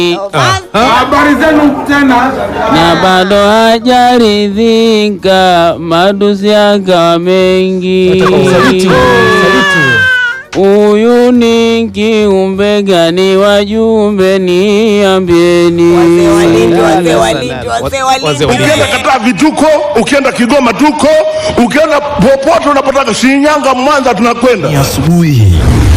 Habari zenu tena. na bado hajaridhika, matusi yakawa mengi. Huyu ni kiumbe gani? Wajumbe niambieni. Ukienda Kataa vituko, ukienda Kigoma tuko, ukienda popote unapotaka, Shinyanga, Mwanza, tunakwenda. asubuhi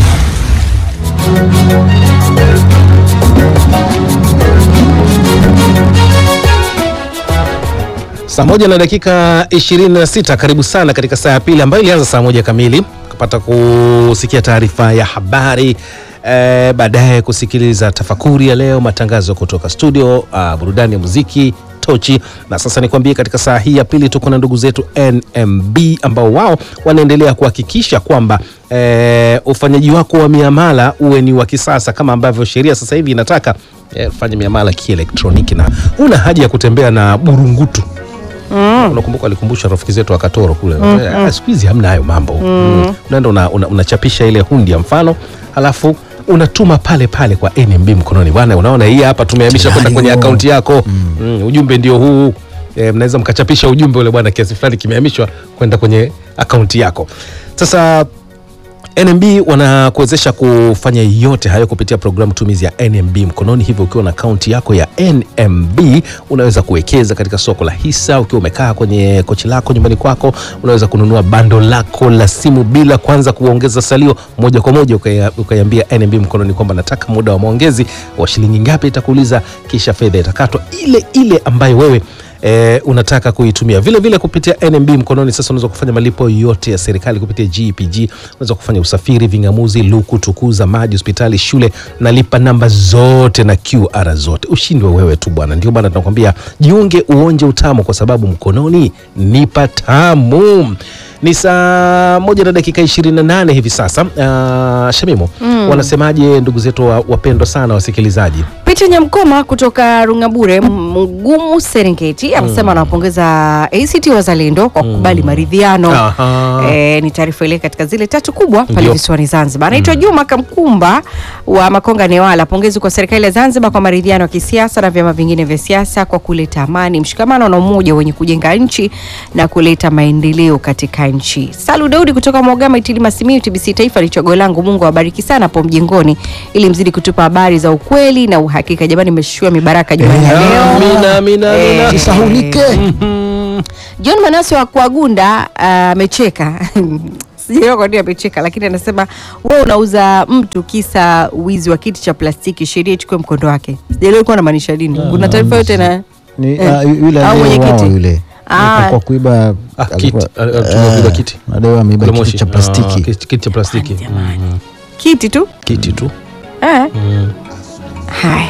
Saa moja na dakika 26, karibu sana katika saa ya pili ambayo ilianza saa moja kamili, kupata kusikia taarifa ya habari eh, baadaye kusikiliza tafakuri ya leo, matangazo kutoka studio, ah, burudani ya muziki tochi. Na sasa nikwambie, katika saa hii ya pili tuko na ndugu zetu NMB ambao wao wanaendelea kuhakikisha kwamba eh, ufanyaji wako wa miamala uwe ni wa kisasa kama ambavyo sheria sasa hivi inataka eh, fanye miamala kielektroniki na una haja ya kutembea na burungutu unakumbuka walikumbusha rafiki zetu wa Katoro kule Eh, siku hizi hamna hayo mambo mm. unaenda una, una, unachapisha ile hundi ya mfano halafu unatuma pale pale kwa NMB mkononi bwana unaona hii hapa tumehamisha kwenda kwenye Tayari, akaunti yako mm. ujumbe ndio huu e, mnaweza mkachapisha ujumbe ule bwana kiasi fulani kimehamishwa kwenda kwenye akaunti yako sasa NMB wanakuwezesha kufanya yote hayo kupitia programu tumizi ya NMB mkononi. Hivyo ukiwa na akaunti yako ya NMB unaweza kuwekeza katika soko la hisa. Ukiwa umekaa kwenye kochi lako nyumbani kwako, unaweza kununua bando lako la simu bila kwanza kuongeza salio, moja kwa moja ukaya- ukaiambia NMB mkononi kwamba nataka muda wa maongezi wa shilingi ngapi, itakuuliza kisha fedha itakatwa ile ile ambayo wewe e, unataka kuitumia vile vile kupitia NMB mkononi. Sasa unaweza kufanya malipo yote ya serikali kupitia GPG, unaweza kufanya usafiri, vingamuzi, luku, tukuza, maji, hospitali, shule na lipa namba zote na QR zote. Ushindi wa wewe tu bwana. Ndio bwana, tunakwambia jiunge, uonje utamu, kwa sababu mkononi ni patamu. Ni saa moja na dakika 28 hivi sasa. Uh, Shamimo, wanasemaje ndugu zetu wa- wapendwa sana wasikilizaji? Peter Nyamkoma kutoka Rungabure Mgumu Serengeti amesema anawapongeza ACT Wazalendo kwa kukubali maridhiano. Aha. E, ni taarifa ile katika zile tatu kubwa pale Ndio. visiwani Zanzibar. Anaitwa Juma Kamkumba wa Makonga Newala. Pongezi kwa serikali ya Zanzibar kwa maridhiano ya kisiasa na vyama vingine vya siasa kwa kuleta amani, mshikamano na umoja wenye kujenga nchi na kuleta maendeleo katika nchi. Salu Daudi kutoka Mwagama Itilima Simiyu TBC Taifa ni chaguo langu. Mungu awabariki sana hapo mjengoni ili mzidi kutupa habari za ukweli na uhakika. Jamani, nimeshushiwa mibaraka Jumanne ya leo. Amina, amina, amina. Eh, Isahulike. John Manase wa Kuagunda ah, amecheka sijaelewa kwa nini amecheka, lakini anasema wewe unauza mtu kisa wizi wa kiti cha plastiki, sheria ichukue mkondo wake. Sijaelewa ilikuwa anamaanisha nini. Kuna taarifa yote na Ni, Eh. ah, yule Au aliyeuawa mwenyekiti. yule Ah. kwa kuiba Ah, kiti. alikuwa- Ah, ah, tumepiga eh, kiti. madaiwa ameiba Kule kiti Moshi. cha Ah, plastiki kiti kiti cha plastiki Mm, kiti tu kiti tu eh. Haya.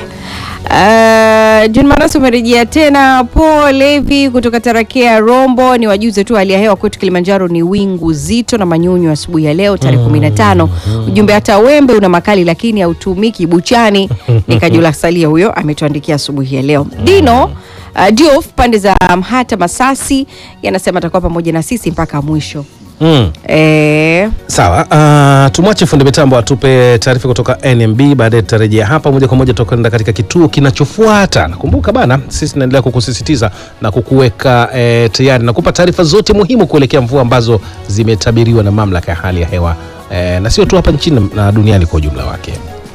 Uh, John Manase umerejea tena. Paul Levi kutoka Tarakea Rombo, ni wajuze tu hali ya hewa kwetu Kilimanjaro ni wingu zito na manyunyu asubuhi ya leo tarehe 15. Ujumbe hata wembe una makali lakini hautumiki buchani. Ni Kajula Salia huyo ametuandikia asubuhi ya leo. Dino uh, Diof pande za Mhata Masasi yanasema atakuwa pamoja na sisi mpaka mwisho. mm. Eh, Sawa, uh, tumwache fundi mitambo atupe taarifa kutoka NMB. Baadaye tutarejea hapa moja kwa moja, tutakwenda katika kituo kinachofuata. Nakumbuka bana, sisi tunaendelea kukusisitiza na kukuweka eh, tayari na kupa taarifa zote muhimu kuelekea mvua ambazo zimetabiriwa na mamlaka ya hali ya hewa eh, na sio tu hapa nchini na duniani kwa ujumla wake.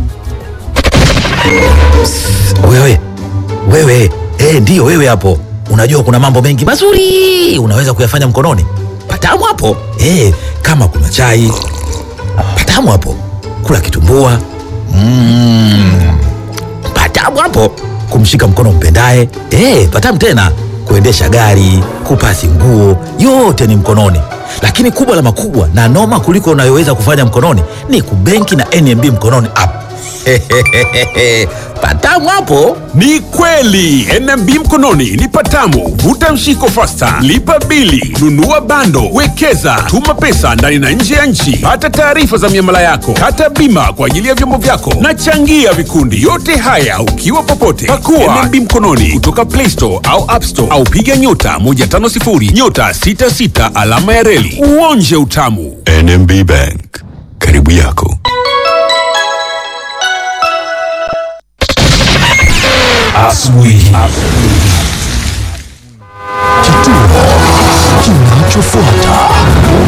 Wewe wewe, eh, ndiyo wewe hapo. Unajua kuna mambo mengi mazuri unaweza kuyafanya mkononi. Patamu hapo eh, kama kuna chai patamu hapo, kula kitumbua mm, patamu hapo, kumshika mkono mpendaye eh, patamu tena, kuendesha gari, kupasi nguo, yote ni mkononi. Lakini kubwa la makubwa na noma kuliko unayoweza kufanya mkononi ni kubenki na NMB mkononi app. patamu hapo. Ni kweli NMB mkononi ni patamu. Vuta mshiko fasta, lipa bili, nunua bando, wekeza, tuma pesa ndani na nje ya nchi, pata taarifa za miamala yako, kata bima kwa ajili ya vyombo vyako na changia vikundi. Yote haya ukiwa popote. Pakua NMB mkononi kutoka Play Store au App Store au piga nyota 150 nyota 66 alama ya reli uonje utamu. NMB Bank, karibu yako. asubuhi. Kituo kinachofuata.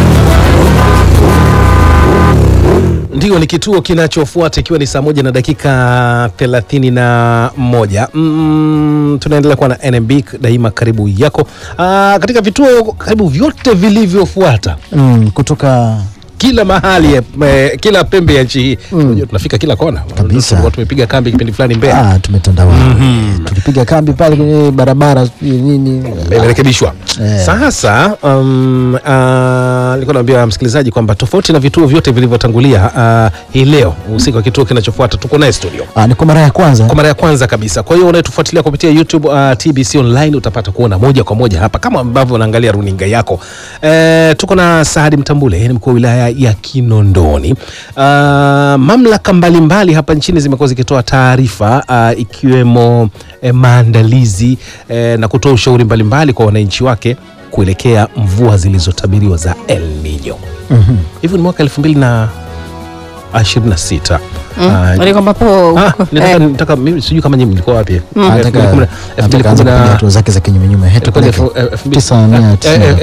Ndio, ni kituo kinachofuata ikiwa ni saa moja na dakika thelathini na moja. Mm, tunaendelea kuwa na NMB daima karibu yako. Aa, katika vituo karibu vyote vilivyofuata mm, kutoka kila mahali eh, kila pembe ya nchi hii Unajua tunafika kila kona Kabisa. Tulikuwa tumepiga kambi kipindi fulani Mbeya ah, tumetandawa tulipiga kambi pale kwenye barabara sijui nini imerekebishwa Eh. sasa. Um, uh, nilikuwa naambia msikilizaji kwamba tofauti na vituo vyote vilivyotangulia, uh, hii leo usiku wa kituo kinachofuata tuko naye studio ah, ni kwa mara ya kwanza kwa mara ya kwanza kabisa. Kwa hiyo unayetufuatilia kupitia YouTube uh, TBC online utapata kuona moja kwa moja hapa kama ambavyo unaangalia runinga yako. E, tuko na Saadi Mtambule, yeye ni mkuu wa wilaya ya Kinondoni. Uh, mamlaka mbalimbali hapa nchini zimekuwa zikitoa taarifa uh, ikiwemo eh, maandalizi eh, na kutoa ushauri mbalimbali kwa wananchi wake kuelekea mvua zilizotabiriwa za El Nino. Hivi ni mwaka elfu mbili na ishirini na sita Wale kwamba po Ah, huko, nitaka, eh, nitaka mimi sijui kama nyinyi mlikuwa wapi. Anataka- anataka aanze kupiga hatua zake za kinyumenyume Hetu peleke. Tisa mia tisini.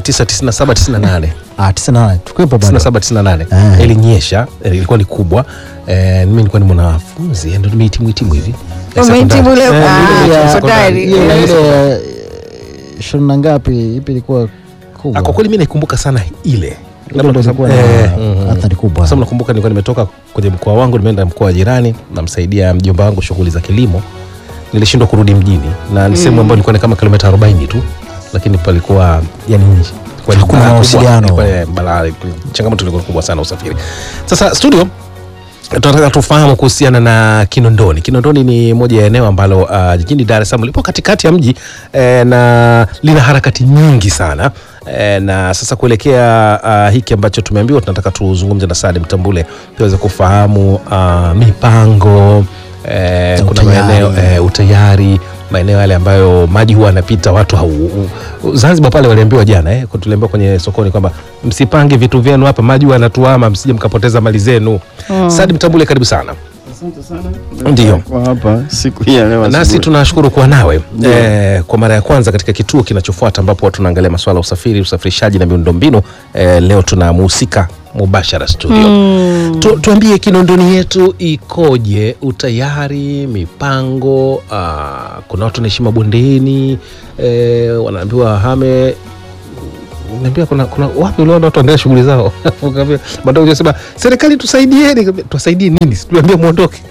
1997 Ah, tisa na nane. Tukuwepo bado. 98 Eh. ilinyesha, eh, ilikuwa ni kubwa. Eh, mimi nilikuwa ni mwanafunzi, ndio nimehitimu hitimu hivi. Eh, Umehitimu sekondari. leo? Eh, Ah, ndio, ya- sekondari. sekondari. Ile Eh. ile ya ishirini na ngapi ipi ilikuwa Ah, kubwa Kwa kweli mimi naikumbuka sana ile. Ile ndio ilikuwa na Eh, mhm. athari kubwa Kwa sababu nakumbuka nilikuwa nimetoka kwenye mkoa wangu nimeenda mkoa wa jirani, namsaidia mjomba wangu shughuli za kilimo. Nilishindwa kurudi mjini na ni sehemu ambayo ilikuwa ni kama kilomita 40 tu, lakini palikuwa yani nje. Kwa ni Hakuna balaa kubwa. mawasiliano. Ilikuwa, eh, balaa, changamoto ilikuwa kubwa sana usafiri. Sasa studio tunataka tufahamu kuhusiana na Kinondoni. Kinondoni ni moja ya eneo ambalo uh, jijini Dar es Salaam lipo katikati ya mji eh, na lina harakati nyingi sana eh, na sasa kuelekea uh, hiki ambacho tumeambiwa, tunataka tuzungumze na Salim Mtambule tuweze kufahamu uh, mipango eh, Na kuna utayari. maeneo eh, utayari maeneo yale ambayo maji huwa yanapita watu hau, u- Zanzibar pale waliambiwa jana eh, tuliambiwa kwenye sokoni kwamba msipange vitu vyenu hapa, maji huwa yanatuama, msije mkapoteza mali zenu. Sadim Mtambule, karibu sana. Ndio. kwa hapa siku hii ya leo Nasi asubuhi. tunashukuru kuwa nawe eh, kwa mara ya kwanza katika kituo kinachofuata ambapo tunaangalia masuala ya usafiri, usafirishaji na miundombinu. Eh, leo tunamhusika mubashara studio. Tu, tuambie Kinondoni yetu ikoje, utayari, mipango. ah, kuna watu wanaishi mabondeni eh, wanaambiwa wahame Niambia kuna, kuna wapi uliona watu wanaendelea shughuli zao Ukaambia, baadaye unasema serikali tusaidieni. Nikamwambia, tuwasaidie nini? Si tuambie muondoke.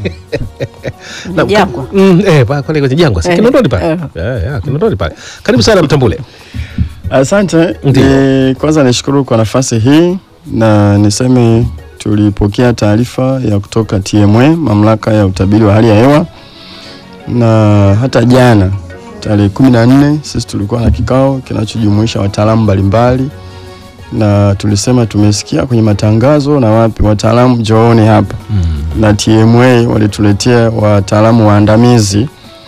Na- Jangwa. Mm, eh, pa- pale kwenye jangwa si Eh, Kinondoni pale eh. Eh, eh, Kinondoni pale. Karibu sana Mtambule. Asante. Ndio. Ni, kwanza nishukuru kwa nafasi hii na niseme tulipokea taarifa ya kutoka TMA, mamlaka ya utabiri wa hali ya hewa, na hata jana tarehe kumi na nne sisi tulikuwa na kikao kinachojumuisha wataalamu mbalimbali, na tulisema tumesikia kwenye matangazo na wapi, wataalamu njooni hapa na TMA walituletea wataalamu waandamizi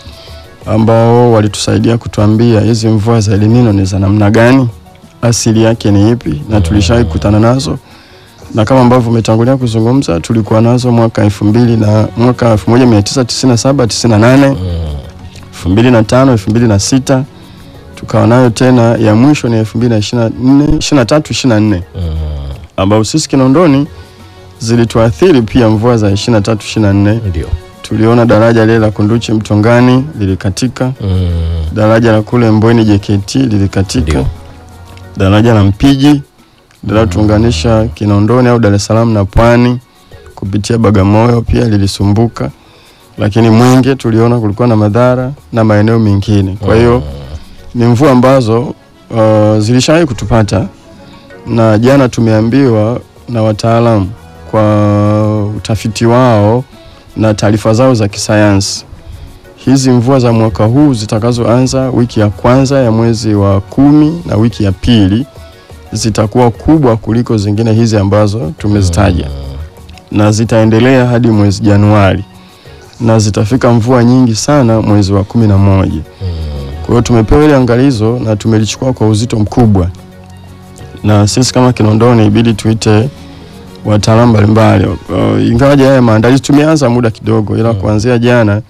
ambao walitusaidia kutuambia hizi mvua za El Nino ni za namna gani, asili yake ni ipi, na tulishawahi kukutana nazo, na kama ambavyo umetangulia kuzungumza, tulikuwa nazo mwaka elfu mbili na mwaka 1997 98 elfu mbili na tano elfu mbili na sita tukawa nayo tena, ya mwisho ni elfu mbili na ishirini na nne ishirini na tatu ishirini na nne ambao sisi Kinondoni zilituathiri pia mvua za 23 24 Ndio. tuliona daraja lile la Kunduchi Mtongani lilikatika, Mm, daraja la kule Mbweni JKT lilikatika, Ndio. daraja la Mpiji linalotuunganisha Kinondoni au Dar es Salaam na Pwani kupitia Bagamoyo pia lilisumbuka, lakini Mwenge tuliona kulikuwa na madhara na maeneo mengine. Kwa hiyo ni mvua ambazo uh, zilishawahi kutupata, na jana tumeambiwa na wataalamu kwa utafiti wao na taarifa zao za kisayansi hizi mvua za mwaka huu zitakazoanza wiki ya kwanza ya mwezi wa kumi na wiki ya pili zitakuwa kubwa kuliko zingine hizi ambazo tumezitaja na zitaendelea hadi mwezi Januari na zitafika mvua nyingi sana mwezi wa kumi na moja. Kwa hiyo tumepewa ile angalizo na tumelichukua kwa uzito mkubwa, na sisi kama Kinondoni ibidi tuite wataalamu mbalimbali. Uh, ingawaje haya maandalizi tumeanza muda kidogo, ila kuanzia jana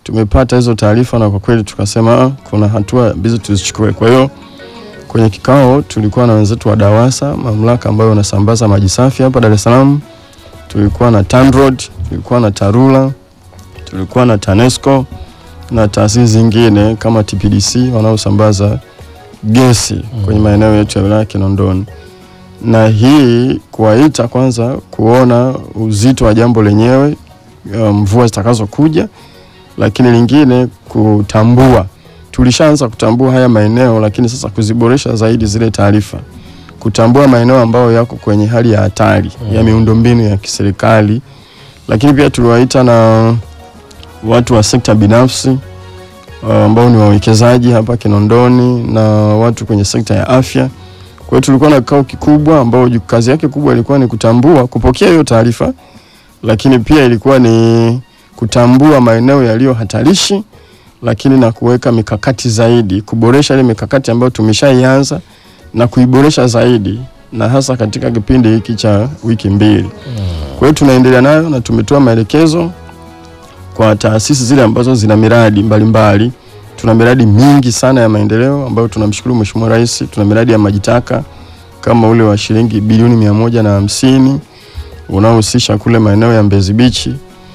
tumepata hizo taarifa na kwa kweli tukasema "Ah, kuna hatua bizi tuzichukue. Kwa hiyo kwenye kikao tulikuwa na wenzetu wa DAWASA, mamlaka ambayo unasambaza maji safi hapa Dar es Salaam, tulikuwa na TANROADS, tulikuwa na TARURA, tulikuwa na TANESCO na taasisi zingine kama TPDC wanaosambaza gesi kwenye maeneo yetu ya wilaya ya Kinondoni na hii kuwaita kwanza kuona uzito wa jambo lenyewe, uh, mvua zitakazokuja, lakini lingine kutambua, tulishaanza kutambua haya maeneo, lakini sasa kuziboresha zaidi zile taarifa, kutambua maeneo ambayo yako kwenye hali ya hatari ya miundombinu ya kiserikali, lakini pia tuliwaita na watu wa sekta binafsi uh, ambao ni wawekezaji hapa Kinondoni na watu kwenye sekta ya afya. Kwa hiyo tulikuwa na kikao kikubwa ambao ju- kazi yake kubwa ilikuwa ni kutambua, kupokea hiyo taarifa, lakini pia ilikuwa ni kutambua maeneo yaliyo hatarishi, lakini na kuweka mikakati zaidi, kuboresha ile mikakati ambayo tumeshaianza na kuiboresha zaidi, na hasa katika kipindi hiki cha wiki mbili. Kwa hiyo tunaendelea nayo na tumetoa maelekezo kwa taasisi zile ambazo zina miradi mbalimbali. Tuna miradi mingi sana ya maendeleo ambayo tunamshukuru Mheshimiwa Rais. Tuna miradi ya maji taka kama ule wa shilingi bilioni mia moja na hamsini unaohusisha kule maeneo ya Mbezi Beach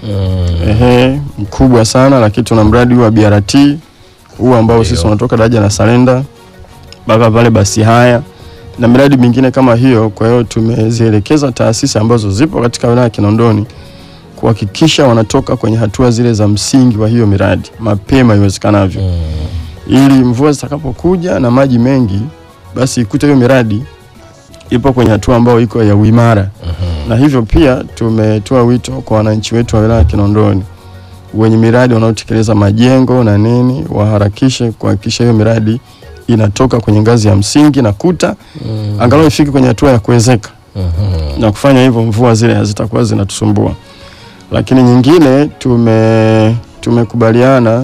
ehe, mkubwa sana, lakini tuna mradi huu wa BRT huu ambao sisi unatoka daraja la Salenda mpaka pale basi haya na miradi mingine kama hiyo. Kwa hiyo tumezielekeza taasisi ambazo zipo katika wilaya ya Kinondoni kuhakikisha wanatoka kwenye hatua zile za msingi wa hiyo miradi mapema iwezekanavyo, ili mvua zitakapokuja na maji mengi, basi ikute hiyo miradi ipo kwenye hatua ambayo iko ya uimara. Na hivyo pia tumetoa wito kwa wananchi wetu wa wilaya ya Kinondoni wenye miradi wanaotekeleza majengo na nini, waharakishe kuhakikisha hiyo miradi inatoka kwenye ngazi ya msingi na kuta angalau ifike kwenye hatua ya kuwezeka na kufanya hivyo mvua zile hazitakuwa zinatusumbua. Lakini nyingine tume tumekubaliana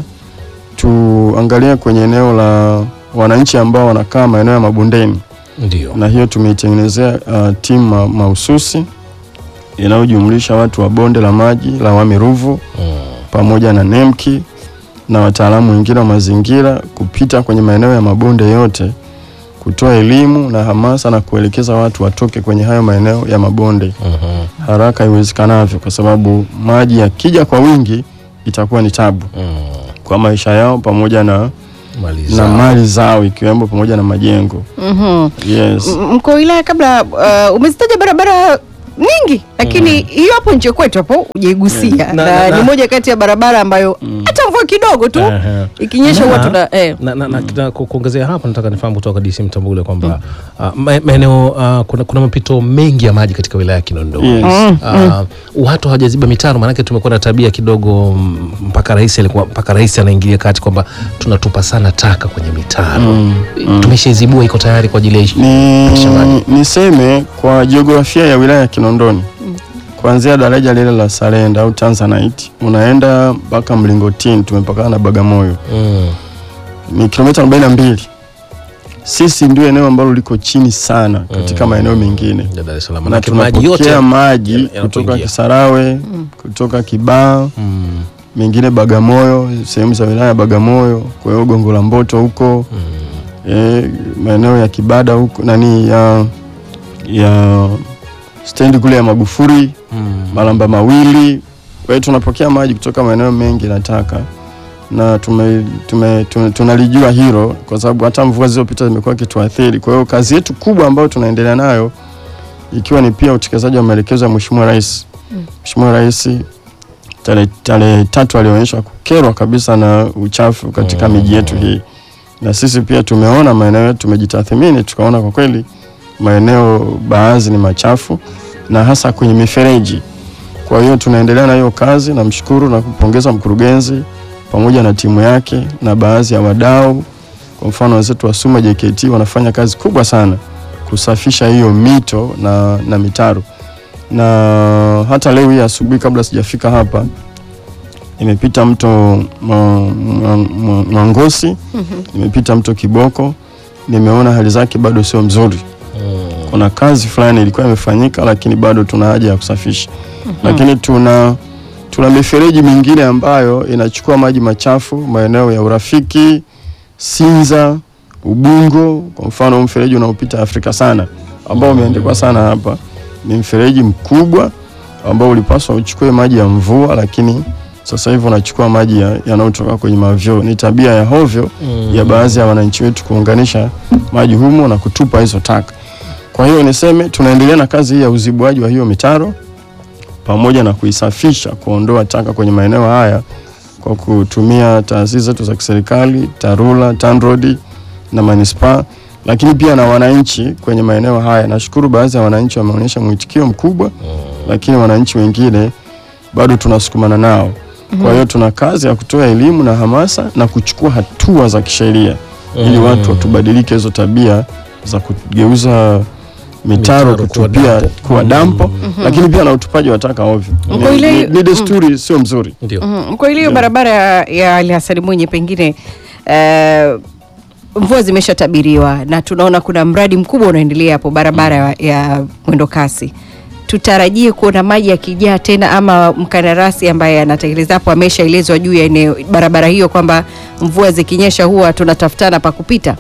tuangalie kwenye eneo la wananchi ambao wanakaa maeneo ya mabondeni, Ndio. na hiyo tumeitengenezea uh, timu ma- mahususi inayojumlisha watu wa bonde la maji la Wami Ruvu pamoja na NEMKI na wataalamu wengine wa mazingira kupita kwenye maeneo ya mabonde yote kutoa elimu na hamasa na kuelekeza watu watoke kwenye hayo maeneo ya mabonde haraka iwezekanavyo, kwa sababu maji yakija kwa wingi itakuwa ni tabu kwa maisha yao pamoja na, Mali na zao. mali zao ikiwemo pamoja na majengo. Mhm. Yes. M- Mkuu wa wilaya, kabla uh, umezitaja barabara nyingi, lakini hiyo hapo nje kwetu hapo hujaigusia Na- na, na- na- ni moja kati ya barabara ambayo hata mvua kidogo tu Ehe. ikinyesha huwa Na- tuna eh. na, na, na, na ku- kuongezea hapo nataka nifahamu kutoka DC Mtambule kwamba ah, ma- maeneo ah, kuna, kuna mapito mengi ya maji katika wilaya ya Kinondoni. Yes. Ah, watu hawajaziba mitaro, maanake tumekuwa na tabia kidogo mm, mpaka rais alikuwa mpaka rais anaingilia kati kwamba tunatupa sana taka kwenye mitaro. Tumeshaizibua, iko tayari kwa ajili ya ishi- kupitisha Ni, maji. niseme kwa jiografia ya wilaya ya Kinondoni kuanzia daraja lile la Salenda au Tanzanite unaenda mpaka Mlingotini, tumepakana na Bagamoyo Mm. ni kilomita 42. Sisi ndio eneo ambalo liko chini sana katika maeneo mengine Ya Dar es Salaam. na Maanake maji yote tunapokea maji yanapoingia. kutoka Kisarawe, kutoka Kibaa, Mm. mengine Bagamoyo, sehemu za wilaya ya Bagamoyo, kwa hiyo Gongo la Mboto huko eh, maeneo ya Kibada huko nani ya ya stendi kule ya Magufuri Malamba Mawili. Kwa hiyo tunapokea maji kutoka maeneo mengi nataka na tume, tume, tume, tunalijua hilo kwa sababu hata mvua zilizopita zimekuwa kituathiri. Kwa hiyo kazi yetu kubwa ambayo tunaendelea nayo ikiwa ni pia utekelezaji wa maelekezo ya Mheshimiwa Rais. Mheshimiwa Rais tarehe tarehe tatu alionyesha kukerwa kabisa na uchafu katika miji yetu hii, na sisi pia tumeona maeneo yetu, tumejitathmini tukaona kwa kweli maeneo baadhi ni machafu na hasa kwenye mifereji. Kwa hiyo tunaendelea na hiyo kazi, namshukuru na kupongeza mkurugenzi pamoja na timu yake na baadhi ya wadau. Kwa mfano wenzetu wa Suma JKT wanafanya kazi kubwa sana kusafisha hiyo mito na, na mitaro na hata leo hii asubuhi kabla sijafika hapa nimepita mto Mwa- Mwa- Mwa- Mwangosi, nimepita mto Kiboko, nimeona hali zake bado sio mzuri. Kuna kazi fulani ilikuwa imefanyika, lakini bado tuna haja ya kusafisha. Lakini tuna Tuna mifereji mingine ambayo inachukua maji machafu maeneo ya Urafiki, Sinza, Ubungo. Kwa mfano mfereji unaopita Afrika sana ambao umeandikwa sana hapa, ni mfereji mkubwa ambao ulipaswa uchukue maji ya mvua, lakini sasa hivi unachukua maji ya- yanayotoka kwenye mavyoo. Ni tabia ya hovyo ya baadhi ya wananchi wetu kuunganisha maji humo na kutupa hizo taka. Kwa hiyo niseme tunaendelea na kazi hii ya uzibuaji wa hiyo mitaro pamoja na kuisafisha, kuondoa taka kwenye maeneo haya kwa kutumia taasisi zetu za kiserikali, TARURA, TANROADS na manispaa, lakini pia na wananchi kwenye maeneo haya. Nashukuru baadhi ya wananchi wameonyesha mwitikio mkubwa, lakini wananchi wengine bado tunasukumana nao. Kwa hiyo tuna kazi ya kutoa elimu na hamasa na kuchukua hatua za kisheria ili watu watubadilike hizo tabia za kugeuza mitaro Mitaro kuwa kutupia dampo. kuwa dampo, lakini pile na utupaji wa taka ovyo. Kwa Ni, ile- ni, ni desturi sio mzuri. Ndio. Mm, kwa hiyo barabara ya, ya Ali Hassan Mwinyi pengine eh, mvua zimeshatabiriwa na tunaona kuna mradi mkubwa unaendelea hapo barabara ya, ya mwendo kasi. Tutarajie kuona maji yakijaa tena, ama mkandarasi ambaye anatekeleza hapo ameshaelezwa juu ya eneo barabara hiyo kwamba mvua zikinyesha huwa tunatafutana pa kupita.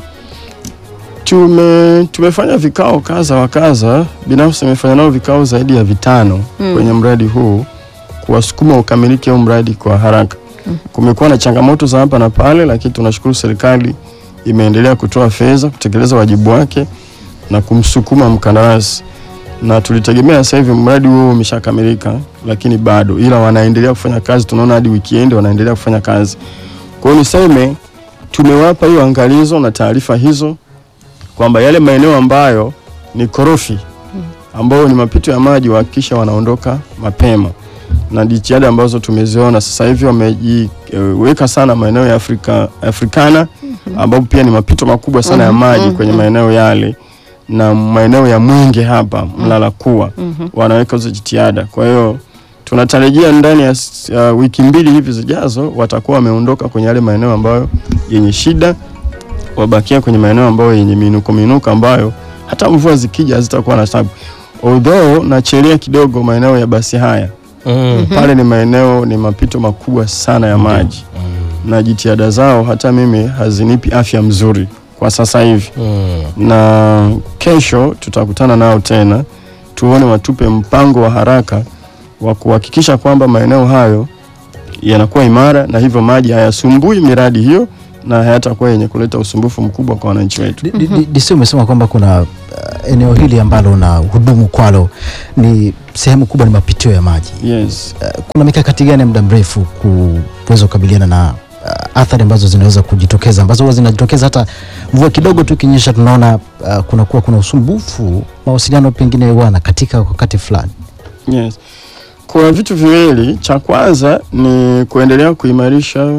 Tume, tumefanya vikao kadha wa kadha, binafsi nimefanya nao vikao zaidi ya vitano kwenye mradi huu kuwasukuma ukamilike huu mradi kwa haraka. Kumekuwa na changamoto za hapa na pale, lakini tunashukuru serikali imeendelea kutoa fedha kutekeleza wajibu wake na kumsukuma mkandarasi, na tulitegemea sasa hivi mradi huo umeshakamilika, lakini bado, ila wanaendelea kufanya kazi. Tunaona hadi weekend wanaendelea kufanya kazi. Kwa hiyo niseme tumewapa hiyo angalizo na taarifa hizo kwamba yale maeneo ambayo ni korofi ambayo ni mapito ya maji wahakikisha wanaondoka mapema, na jitihada ambazo tumeziona sasa hivi wamejiweka sana maeneo ya Afrika, Afrikana ambapo pia ni mapito makubwa sana ya maji kwenye maeneo yale na maeneo ya Mwenge hapa Mlala Kuwa wanaweka hizo jitihada. Kwa hiyo tunatarajia ndani ya s- ya wiki mbili hivi zijazo watakuwa wameondoka kwenye yale maeneo ambayo yenye shida wabakia kwenye maeneo ambayo yenye minuko minuko ambayo hata mvua zikija hazitakuwa na sababu. Although nachelea kidogo maeneo ya basi haya Mm. pale ni maeneo ni mapito makubwa sana ya maji na jitihada zao hata mimi hazinipi afya mzuri kwa sasa hivi, Mm. na kesho tutakutana nao tena tuone watupe mpango wa haraka wa kuhakikisha kwamba maeneo hayo yanakuwa imara na hivyo maji hayasumbui miradi hiyo na hayatakuwa yenye kuleta usumbufu mkubwa kwa wananchi wetu. D- d- d- DC umesema kwamba kuna uh, eneo hili ambalo na hudumu kwalo ni sehemu kubwa ni mapitio ya maji. Yes. Uh, kuna mikakati gani ya muda mrefu kuweza kukabiliana na uh, athari ambazo zinaweza kujitokeza ambazo huwa zinajitokeza hata mvua kidogo tu ikinyesha, tunaona uh, kunakuwa kuna usumbufu, mawasiliano pengine wana katika wakati fulani. Yes. Kuna vitu viwili. Cha kwanza ni kuendelea kuimarisha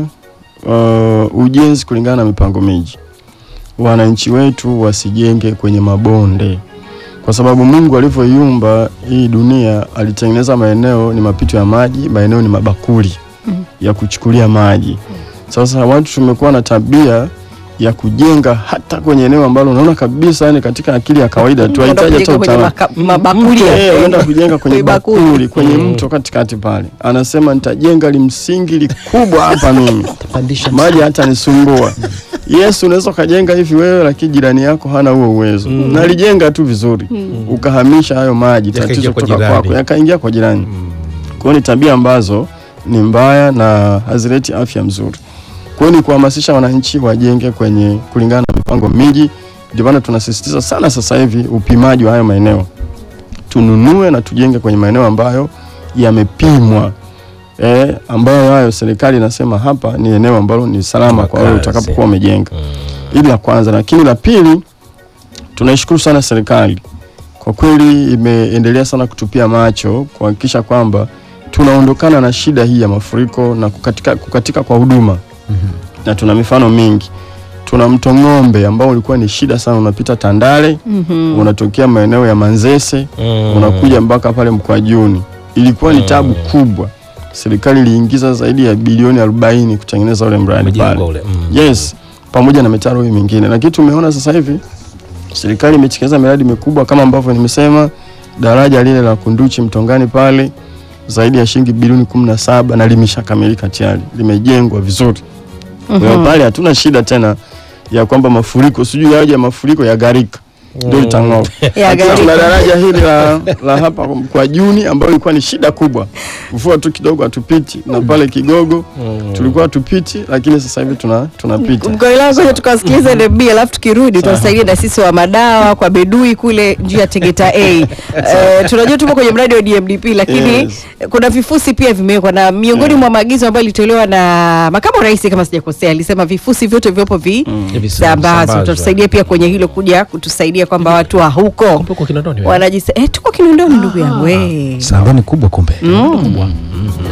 uh, ujenzi kulingana na mipango miji. Wananchi wetu wasijenge kwenye mabonde, kwa sababu Mungu alivyoiumba hii dunia alitengeneza maeneo ni mapito ya maji, maeneo ni mabakuli ya kuchukulia maji. Sasa watu tumekuwa na tabia ya kujenga hata kwenye eneo ambalo unaona kabisa, yani katika akili ya kawaida tu Unaenda haitaji hata kujenga kwenye utaalamu. maka- mabakuli ya- Eh, unaenda kujenga kwenye Kwenye bakuli. bakuli kwenye mto katikati pale, anasema nitajenga limsingi likubwa hapa mimi Pandisha maji hata nisumbua. Yes, unaweza ukajenga hivi wewe, lakini jirani yako hana huo uwezo na alijenga tu vizuri, ukahamisha hayo maji, Yakaingia tatizo kwa kutoka jirani. kwako yakaingia kwa jirani. Kwa hiyo ni tabia ambazo ni mbaya na hazileti afya mzuri. Kwa hiyo ni kuhamasisha wananchi wajenge kwenye kulingana na mipango miji. Ndio maana tunasisitiza sana sasa hivi upimaji wa hayo maeneo, tununue na tujenge kwenye maeneo ambayo yamepimwa eh, ambayo hayo serikali inasema hapa ni eneo ambalo ni salama kwa wewe Makazi. utakapokuwa umejenga. Hili la kwanza, lakini la pili, tunaishukuru sana serikali kwa kweli, imeendelea sana kutupia macho kuhakikisha kwamba tunaondokana na shida hii ya mafuriko na kukatika, kukatika kwa huduma na tuna mifano mingi. Tuna mto Ng'ombe ambao ulikuwa ni shida sana, unapita Tandale unatokea maeneo ya Manzese Mm. unakuja mpaka pale Mkwajuni. Ilikuwa ni tabu kubwa. Serikali iliingiza zaidi ya bilioni 40 kutengeneza ule mradi Umejengwa pale. ule. Mm. Yes, pamoja na mitaro hii mingine, lakini tumeona sasa hivi serikali imetekeleza miradi mikubwa kama ambavyo nimesema, daraja lile la Kunduchi Mtongani pale zaidi ya shilingi bilioni kumi na saba na limeshakamilika tayari, limejengwa vizuri. Kwa hiyo pale hatuna shida tena ya kwamba mafuriko sijui yaje ya mafuriko ya gharika ndio itang'oa. Ya Lakini gharika. Tuna daraja hili la, la hapa kwa Juni ambayo ilikuwa ni shida kubwa, mvua tu kidogo hatupiti, na pale Kigogo tulikuwa hatupiti, lakini sasa hivi tuna tunapita. mkoilangu kwenye tukawasikiliza NMB alafu tukirudi tuwasaidia na sisi wa madawa kwa bedui kule njia ya Tegeta A. Eh, tunajua tupo kwenye mradi wa DMDP lakini Yes. kuna vifusi pia vimewekwa na miongoni mwa maagizo ambayo ilitolewa na makamu wa rais kama sijakosea alisema vifusi vyote vyopo Visambazwe. visambazwe. Utatusaidia pia kwenye hilo kuja kutusaidia kwamba watu wa huko Kumbe uko Kinondoni wewe? wanajisa eh, tuko Kinondoni ndugu yangu eh. Sambani kubwa kumbe.